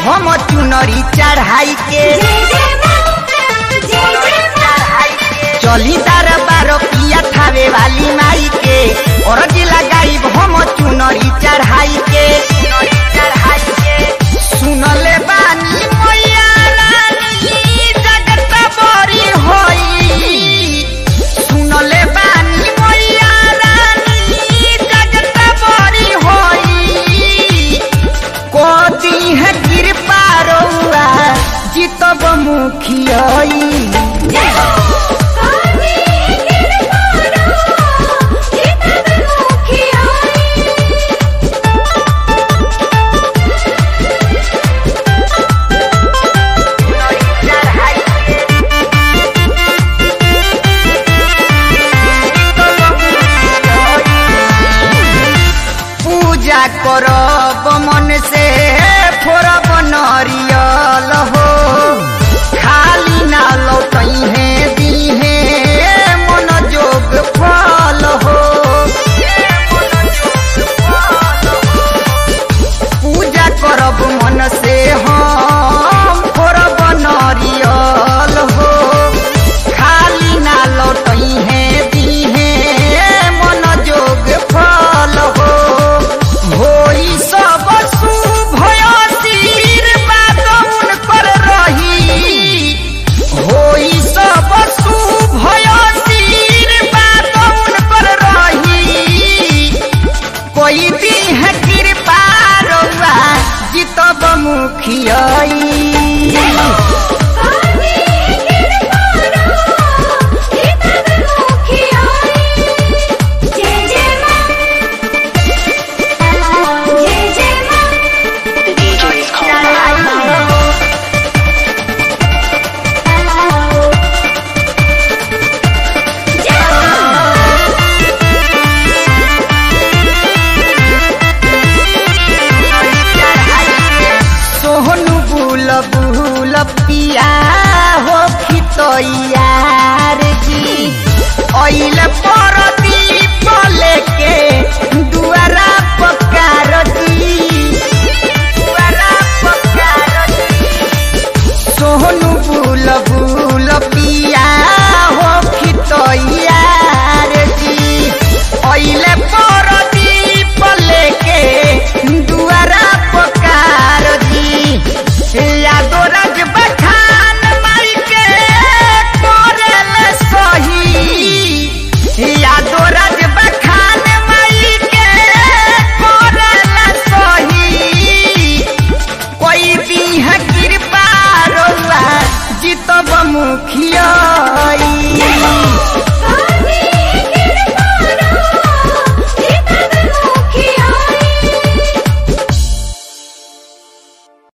हम चुनरी चढ़ाई के चली दरबार पिया थावे वाली माई के और लगाई हम चुनरी चढ़ाई के सुनले बानी मैया रानी जगत बड़ी होई सुनले बानी मैया रानी जगत बड़ी होई कोती है कृपा रउआ जितब मुखियाई पूजा करब मन से फोरब नरियल हो खाली ना लौटई है दीहे मन जोग फल हो पूजा करब मन से हम फोरब नरियल हो खाली ना लौटई है दीहे मन जोग फल हो होई सब शुभ आशीर्वाद उनकर रही होई सब शुभ आशीर्वाद उनकर रही कोई दी है कृपा रउआ जितब मुखियाई The DJ is calling. सोहनु बुल बुल पिया हो खितैयार जी ऐल पर दीप लेके दुआरा पकार जी दुआरा पकार सोहनु बुल बुल पिया हो खितैयार जी ऐल पर दीप लेके दुआरा पकार जी यादो रज बखान माई के कोरल सही यादो रज बखान माई के कोरल सही कोई भी है कृपा रउआ जितब मुखियाई